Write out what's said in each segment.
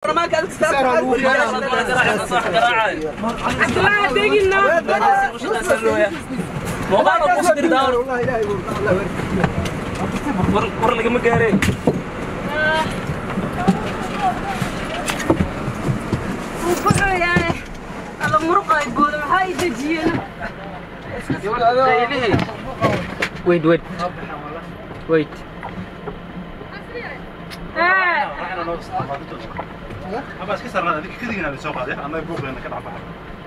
baarlamaanka aad cabdilaahi degina muuqaal oo kusdir daawan war lagama gaareen wuu ku xooyaane alla muruqay booda maxaa i dejiyeen wait wait wait ee ama iska sarnaa adinka kadigina soo qaaday annaga buuqeena ka dhacbaxa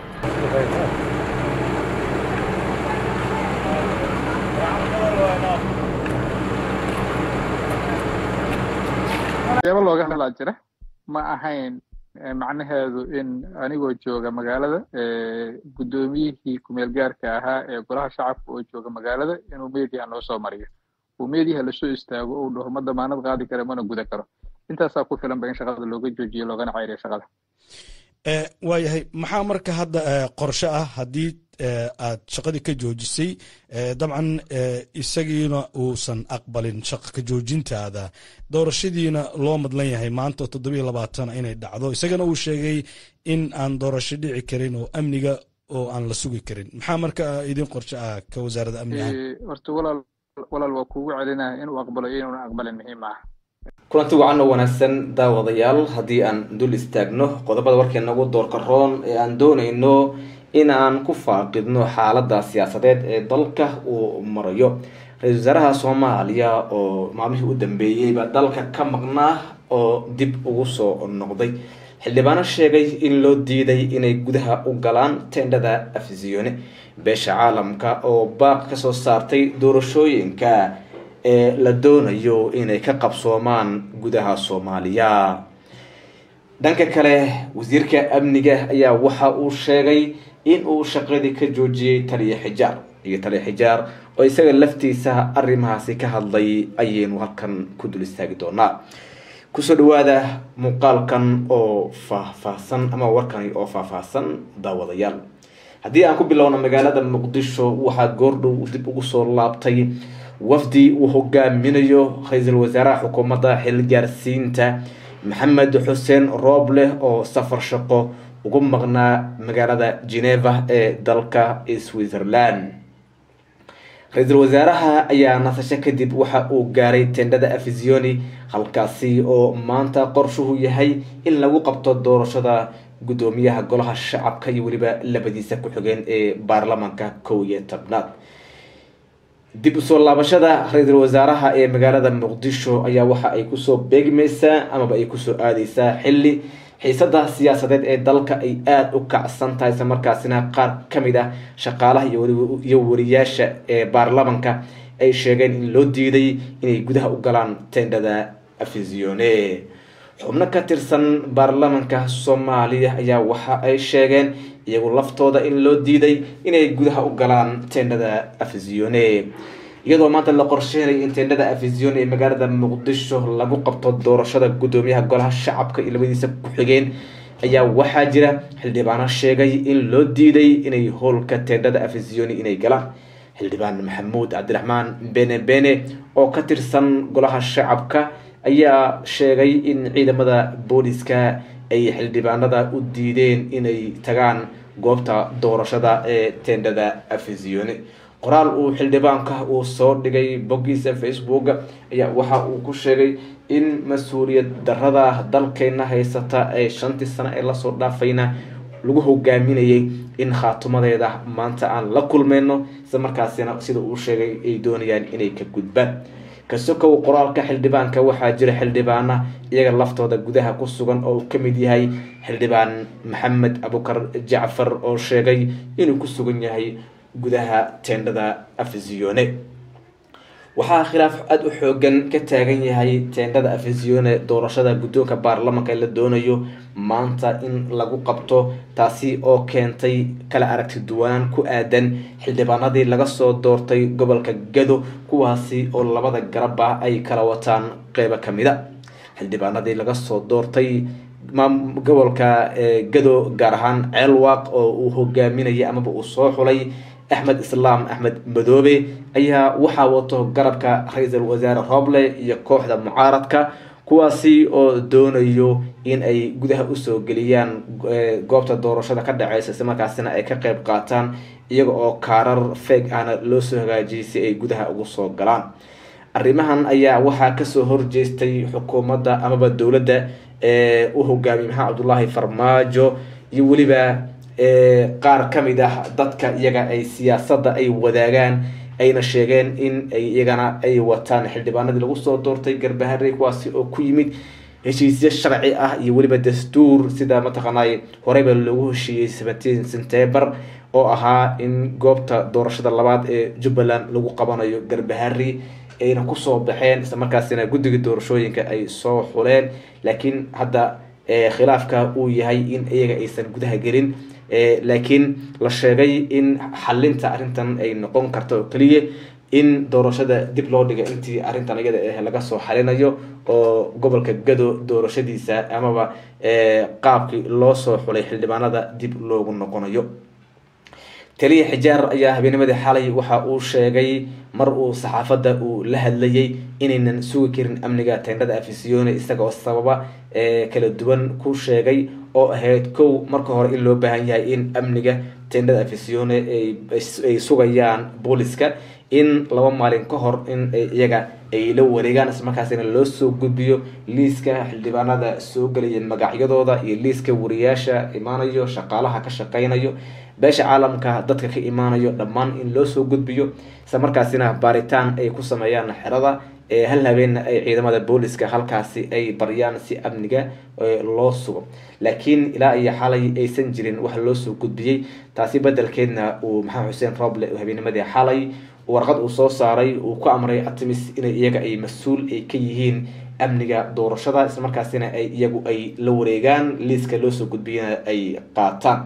waxyaabo looga hadlaa jira ma ahayn eh, macnaheedu in anigoo jooga magaalada eh, guddoomiyihii kumeel gaarka ahaa ee golaha shacabka oo jooga magaalada inuu meediyaha noo soo mariyo uu meediyaha lasoo istaago uu dhaho ma damaanad qaadi kara mana guda karo intaasaa ku filan ba in shaqada looga joojiyo loogana ceyriyo shaqada Eh, waayahay maxaa marka hadda eh, qorshe ah haddii eh, aad shaqadii ka joojisay eh, dabcan eh, isagiina uusan aqbalin shaqa ka joojintaada doorashadiina loo madlan yahay maanta toddobiyo labaatan inay dhacdo isagana uu sheegay in aan doorasho dhici karin oo amniga oo aan la sugi karin maxaa marka idin qorshe ah ka wasaaradda amniga Eh, horta walaal walaal waa kuugu celinaya inuu aqbalo iyo inuuna aqbalin muhiim ah kulanti wacan oo wanaagsan daawadayaal haddii aan dul istaagno qodobada warkeena ugu doorka roon ee aan doonayno in aan ku faaqidno xaalada siyaasadeed ee dalka uu marayo ra-iisul wasaaraha soomaaliya oo maalmihii u dambeeyeyba dalka ka maqnaa oo dib ugu soo noqday xildhibaano sheegay in loo diiday inay gudaha u galaan tendhada afisiyone beesha caalamka oo baaq kasoo saartay doorashooyinka ee la doonayo inay ka qabsoomaan gudaha soomaaliya dhanka kale wasiirka amniga ayaa waxa uu sheegay in uu shaqadii ka joojiyey taliya xijaar iyo taliya xijaar oo isaga laftiisa arrimahaasi ka hadlay ayaynu halkan ku dul istaagi doonaa kusoo dhawaada muuqaalkan oo faahfaahsan ama warkani oo faahfaahsan daawadayaal haddii aan ku bilowno magaalada muqdisho waxaa goordhow dib ugu soo laabtay wafdi uu hogaaminayo ra-iisul wasaaraha xukuumadda xilgaarsiinta maxamed xuseen rooble oo safar shaqo ugu maqnaa magaalada geneva ee dalka switzerland ra-iisul wasaaraha ayaa nasasho kadib waxa uu gaaray tendhada afisioni halkaasi oo maanta qorshuhu yahay in lagu qabto doorashada guddoomiyaha golaha shacabka iyo weliba labadiisa ku-xigeen ee baarlamaanka kow iyo tobnaad dib usoo laabashada ra-iisul wasaaraha ee magaalada muqdisho ayaa waxa ay kusoo beegmaysaa amaba ay kusoo aadeysaa xili xiisada siyaasadeed ee dalka ay aada u kacsan tahay isla markaasina qaar kamid ah shaqaalaha iyo weli- iyo wariyaasha ee baarlamanka ay sheegeen in loo diiday inay gudaha u galaan tendhada afisione xubno ka tirsan baarlamanka soomaaliya ayaa waxa ay sheegeen iyagu laftooda in loo diiday inay gudaha u galaan tendhada afisione iyadoo maanta la qorsheynaya in tendhada afisione ee magaalada muqdisho lagu qabto doorashada guddoomiyaha golaha shacabka iyo labadiisa ku-xigeen ayaa waxaa jira xildhibaano sheegay in loo diiday inay howlka tendhada afisione inay galaan xildhibaan maxamuud cabdiraxmaan bene bene oo ka tirsan golaha shacabka ayaa sheegay in ciidamada booliska ay xildhibaanada u diideen inay tagaan goobta doorashada ee tendhada afisione qoraal uu xildhibaanka uu soo dhigay boggiisa facebook ayaa waxa uu ku sheegay in mas-uuliyad darada dalkeena haysata ee shantii sano ee lasoo dhaafayna lagu hogaaminayay in khaatumadeeda maanta aan la kulmeyno isla markaasina sida uu sheegay ay doonayaan inay ka gudbaan kasokow qoraalka xildhibaanka waxaa jira xildhibaana iyaga laftooda gudaha ku sugan oo uu kamid yahay xildhibaan maxamed abukar jacfar oo sheegay inuu ku sugan yahay gudaha tendhada afisione waxaa khilaaf aada u xoogan ka taagan yahay tendhada afisione doorashada guddoonka baarlamanka ee la doonayo maanta in lagu qabto taasi oo keentay kala aragti duwanaan ku aadan xildhibaanadii laga soo doortay gobolka gado kuwaasi oo labada garabba ay kala wataan qeybo kamida xildhibaanadii laga soo doortay maam- gobolka eh, gado gaar ahaan ceelwaaq oo uu hogaaminayay amaba uu soo xulay axmed islaam axmed madoobe ayaa waxaa wato garabka ra-iisul wasaare roble iyo kooxda mucaaradka kuwaasi oo doonayo in ay gudaha usoo geliyaan goobta doorashada ka dhaceysa islamarkaasina ay ka qeyb qaataan iyaga oo kaarar feeg ahna loo soo hagaajiyay si ay gudaha ugu soo galaan arrimahan ayaa waxaa kasoo horjeestay xukuumadda amaba dowladda ee u hogaamiyay maxamed cabdullaahi farmaajo iyo weliba qaar kamid ah dadka iyaga ay siyaasadda ay wadaagaan ayna sheegeen in ay iyagana ay wataan xildhibaanadii lagu soo doortay garbahare kuwaasi oo ku yimid heshiisyo sharci ah iyo weliba dastuur sida mataqaanay horeyba loogu heshiiyey seventeen september oo ahaa in goobta doorashada labaad ee jubbaland lagu qabanayo garbahari ayna kusoo baxeen isla markaasina guddiga doorashooyinka ay soo xuleen laakiin hadda khilaafka uu yahay in iyaga aysan gudaha gelin laakiin la sheegay in xalinta arrintan ay noqon karto oo keliya in doorashada dib loo dhiga intii arrintan iyada ah laga soo xalinayo oo gobolka gado doorashadiisa amaba qaabkii loo soo xulay xildhibaanada dib loogu noqonayo taliya xijaar ayaa habeennimadii xalay waxa uu sheegay mar uu saxaafadda uu la hadlayay inaynan sugi karin amniga tendhada afisiyone isaga oo sababa kala duwan ku sheegay oo ahayd kow marka hore in loo baahan yahay in amniga tendhada afisiyone ay sugayaan booliska in laba maalin ka hor in iyaga ay la wareegaan islamarkaasina loo soo gudbiyo liiska xildhibaanada soo gelaya magacyadooda iyo liiska wariyaasha imaanayo shaqaalaha ka shaqeynayo beesha caalamka dadka ka imaanayo dhammaan in loo soo gudbiyo isla markaasina baaritaan ay ku sameeyaan xerada hal habeenna ay ciidamada booliska halkaasi ay baryaan si amniga loo sugo laakiin ilaa iyo xalay aysan jirin wax loo soo gudbiyey taasi bedelkeedna uu maxamed xuseen roble habeennimadii xalay warqad uu soo saaray uu ku amray artemis inay iyaga ay mas-uul ay ka yihiin amniga doorashada islamarkaasina ay iyagu ay la wareegaan liiska loo soo gudbiyana ay qaataan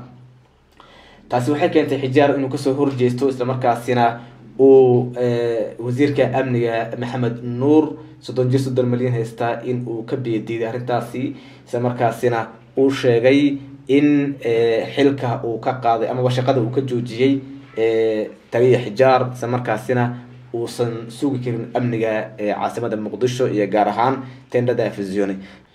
taasi waxay keentay xijaar inuu kasoo horjeesto islamarkaasina uu wasiirka amniga maxamed nuur soddon jir soddon milyan haystaa in uu ka biyadiiday arrintaasi islamarkaasina uu sheegay in xilka uu ka qaaday amaba shaqada uu ka joojiyey taliya xijaar isla markaasina uusan sugi karin amniga caasimada muqdisho iyo gaar ahaan tendhada afisione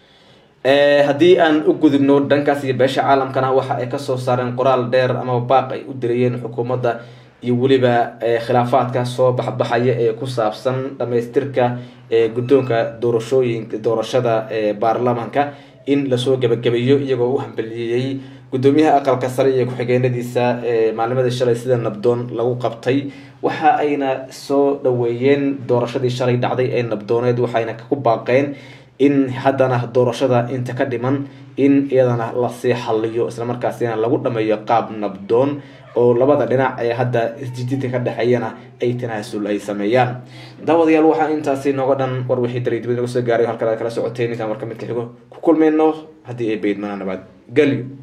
haddii aan u gudubno dhankaas iyo beesha caalamkana waxa ay kasoo saareen qoraal dheer amaba baaq ay u dirayeen xukuumadda iyo weliba khilaafaadka soo baxbaxaya ee ku saabsan dhamaystirka guddoonka doorashooyinka doorashada baarlamanka in lasoo gabagabeeyo iyagoo u hambeliyeyey guddoomiyaha aqalka sare iyo ku-xigeenadiisa maalnimadii shalay sida nabdoon lagu qabtay waxa ayna soo dhaweeyeen doorashadii shalay dhacday ee nabdooneed waxayna ku baaqeen in haddana doorashada inta ka dhiman in iyadana lasii xaliyo islamarkaasina lagu dhameeyo qaab nabdoon oo labada dhinac ee hadda isjididka ka dhexeeyana ay tanaasul ay sameeyaan daawadayaal waxaa intaasi nooga dhan war wixii dareydibad naga soo gaaray halkan aad kala socoteen intaan marka midka xigo ku kulmayno haddii ay baydmana nabad gelyo